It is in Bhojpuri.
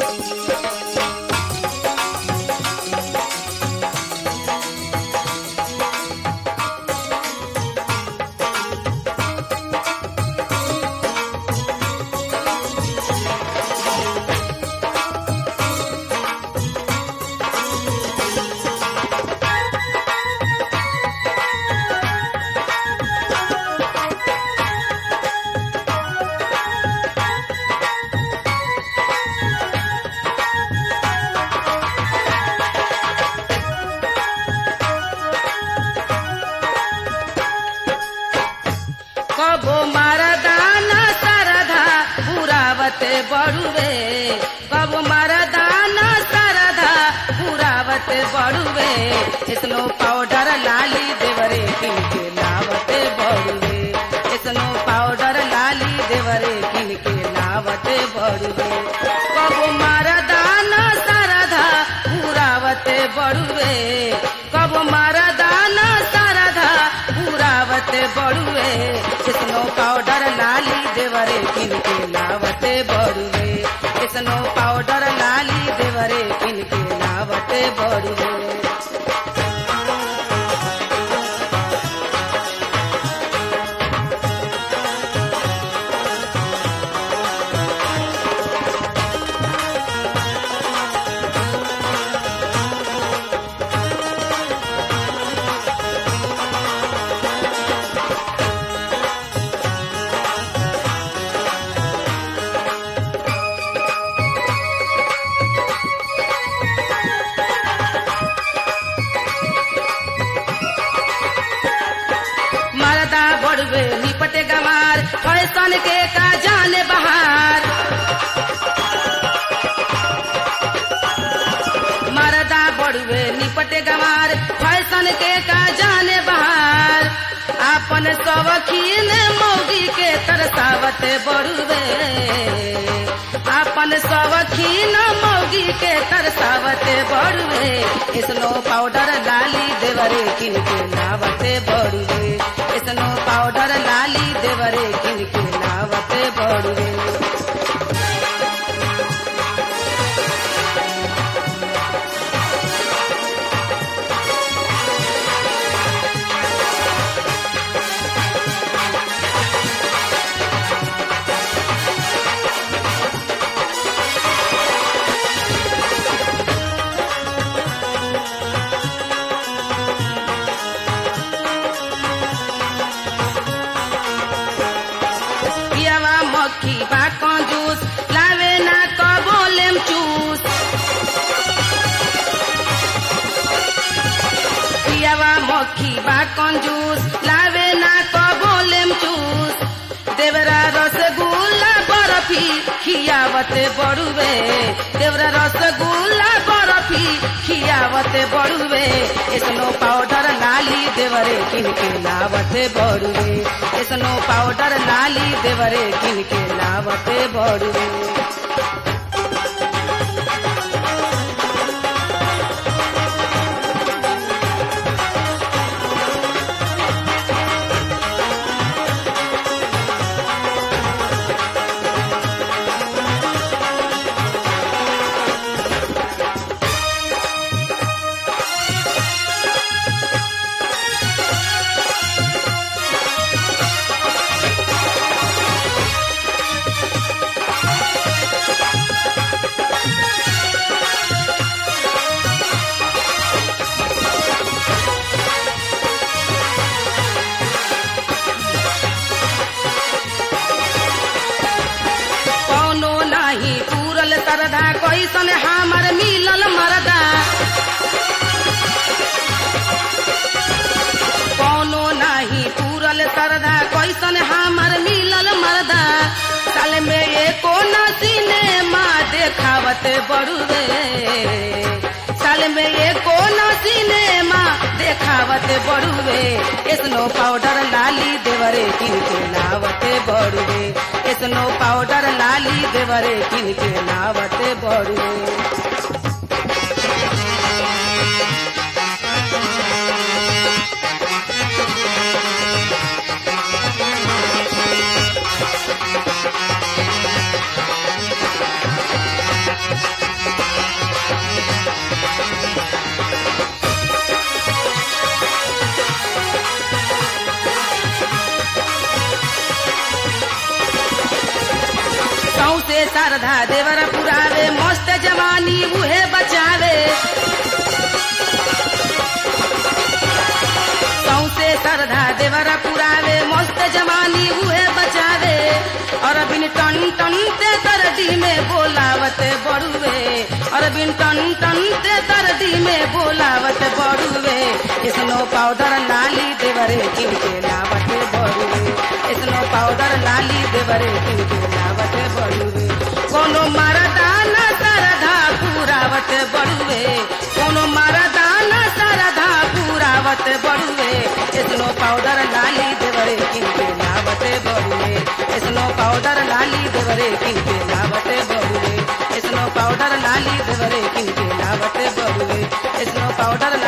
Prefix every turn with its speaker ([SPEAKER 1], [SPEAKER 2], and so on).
[SPEAKER 1] कबो मरदाना सरधा पुरावते बड़ुवे कबो मरदाना सरधा पुरावते बड़ुवे स्नो पाउडर लाली देवरे किनके लावते बड़ुवे स्नो पाउडर लाली देवरे किनके लावते बड़ुवे कबो मरदाना सरधा पुरावते बड़ुवे कबो मरदाना सरधा पुरावते बड़ुवे स्नो पाउडर लाली देवरे किनके लावते बड़ुवे स्नो पाउडर लाली देवरे किनके लावते बड़ुवे मरदा बड़वे निपटे गमार फैशन के का जाने बहार मरदा बड़वे निपटे गमार फैशन के का जाने बहार आपन सवखीन मौगी के तरसावते बड़ुवे आपन सवखीन मौगी के तरसावते बड़ुवे स्नो पाउडर लाली देवरे किनके लावते बड़ुवे स्नो पाउडर लाली देवरे किनके लावते बड़ुवे पियावा मक्खी बा कंजूस लावे ना कबोलेम चूस पियावा मक्खी बा कंजूस लावे ना कबोलेम चूस देवरा रसगुल्ला बर्फी खियावते बड़ुवे देवरा रसगुल्ला बर्फी खियावते बड़ुवे स्नो पाउडर लाली देवरे किनके लावते बड़ुवे स्नो पाउडर लाली देवरे किनके लावते बड़ुवे कौनो नाही पूरल सरदा कैसन हमर मिलल मरदा कौनो नाही पूरल सरदा कैसन हमर मिलल मरदा साल में एको न सिनेमा देखावते बड़ुवे साल में एको न सिनेमा देखावते बड़ुवे स्नो पाउडर लाली देवरे किनके लावते बड़ुवे स्नो पाउडर लाली देवरे किनके लावते बड़ुवे शारदा देवर पुरावे मस्त जवानी उहे बचावे सौसे श्रद्धा देवर पुरावे मस्त जवानी उहे बचावे और बिन टन टन ते दर्दी में बोलावत बड़ुए और बिन टन टन ते दर्दी में बोलावत बड़ुए स्नो पाउडर लाली देवरे किनके लावत बड़ुए स्नो पाउडर लाली देवरे किनके लावत बड़ुए कोनो मरदाना सरधा पुरावत बड़ुए कोनो मरदाना सरधा पुरावत बड़ुए स्नो पाउडर लाली देवरे किनके लावत बड़ुए स्नो पाउडर लाली देवरे किनके लावत बड़ुए स्नो पाउडर लाली देवरे किनके लावत बड़ुए स्नो पाउडर